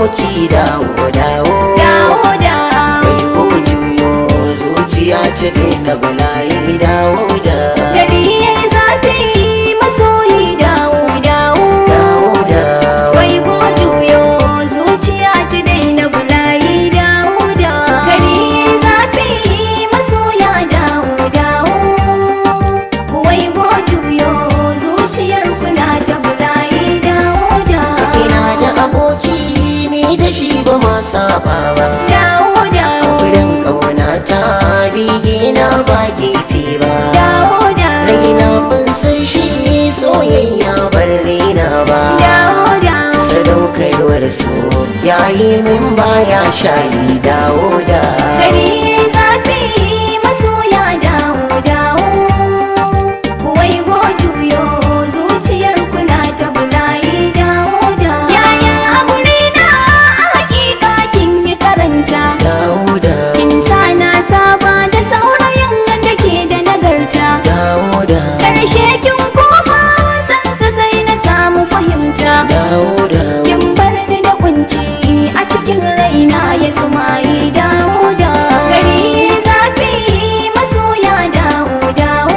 aboki dawo dawo dawo dawo Wai ko juyo zuciya ta daina bala'i dawo da gari yayi zafi masoyi dawo dawo dawo da wai go juyo zuciya ta daina bulayi dawo dawo gari yayi zafi masoya dawo dawo wai go juyo zuciyar kuna ta bulayi dawo dawo ina da aboki ni da shi ba ma saba ba dawo dawo wurin ƙauna ta bige na ba gefe ba dawo dawo raina ban san shi soyayya bar raina ba dawo dawo sadaukarwar so yayi min baya shayi dawo da gari yayi zafi masoya dawo dawo wai go juyo zuciyar kuna ta bulayi dawo dawo yayin aure na a hakika kin yi karanta dawo da kin sa na saba da saurayin da ke da nagarta dawo da karshe kin koma sansa sai na samu fahimta dawo da kin bar ni da kunci a cikin raina ya sumayi dawo da gari zafi masoya dawo dawo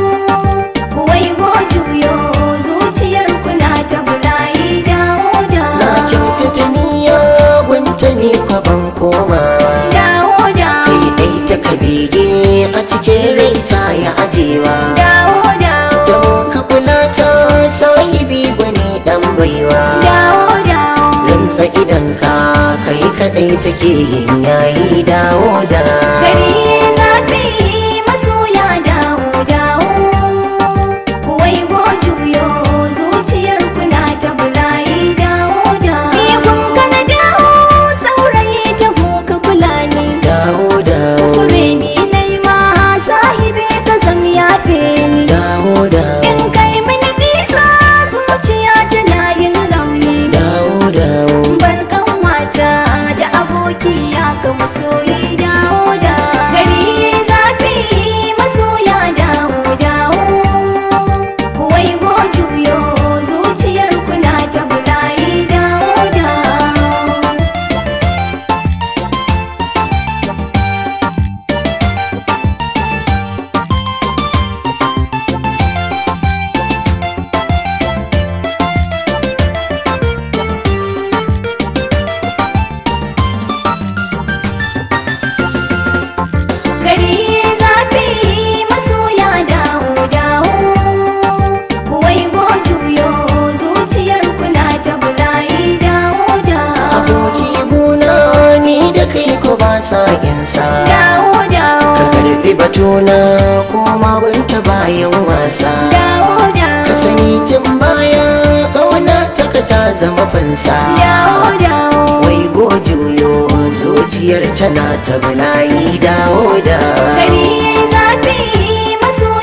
wai go juyo zuciyar kuna ta bulayi dawo na dawo kyautata niyya gunta ne ko ban komawa dawo dawo kai dai ta kabege a cikin rai ta ya ajewa dawo dawo don ka kula ta sahibi gwani dan baiwa dawo dawo rantsa idan ka kai kadai take yin yayi dawo da gari zafi masoya dawo dawo wai go juyo zuciyar kuna ta bulayi dawo dawo ni kun kana dawo saurayi ta ka kula ni dawo da kuskure ni nai ma sahibi ka zam yafe ni dawo da in kai mini nisa zuciya tana yin rauni dawo da barkan wata da aboki ya ga masoyi dawo da gari zafi masoya dawo dawo wai go juyo zuciyar kuna ta bulayi dawo dawo gari zafi masoya dawo dawo wai go juyo zuciyar kuna ta bulayi dawo dawo aboki guna ni da kai ko ba sa insa dawo dawo ka karbi batuna kuma binta bayan wasa dawo dawo ka sani tun baya ƙauna ta ka ta zama fansa dawo dawo wai go juyo zuciyar tana ta bala'i dawo da gari zafi masoya